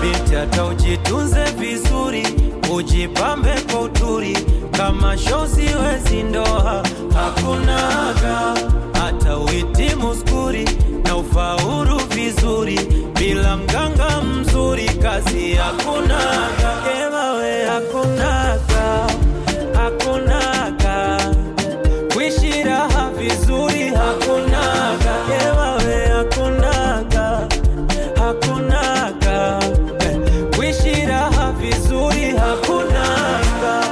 binti hata ujitunze vizuri ujipambe kwa uturi kama shozi wezi ndoa hakunaga hata uhitimu skuri na ufaulu vizuri bila mganga mzuri kazi hakunaga ewawe hakunaga hakunaga kuishi raha vizuri hakunaga ewawe hakunaga hakunaga eh, kuishi raha vizuri hakunaga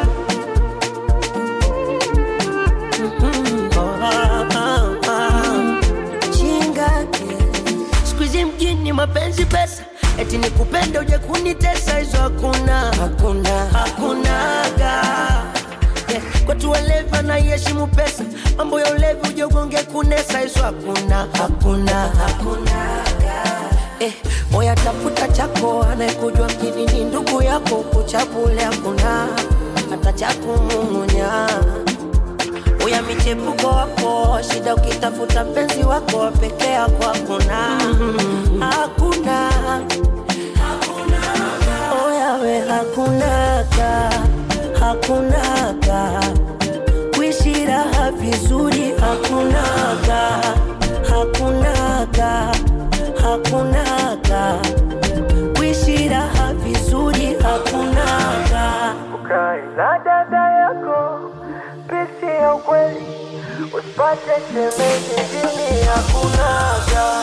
chingake skuizi mjini mapenzi pesa eti ni kupenda uje kunitesa hizo hakuna hakuna hakunaga yeah. kwetu walevi anaiheshimu pesa mambo ya ulevi uje ugonge kunesa hizo hakuna hakuna hakunaga Eh, moya tafuta chako anayekujua mjini ni ndugu yako kuchabule hakuna hata cha kumung'unya uya michepuko wako shida ukitafuta mpenzi wako peke yako hakuna hakuna oyawe hakunaga hakunaga kuishi raha vizuri hakunaga hakunaga hakunaga kuishi raha vizuri hakunaga ukae na dada yako pesi ya ukweli usipate shemeji jini hakunaga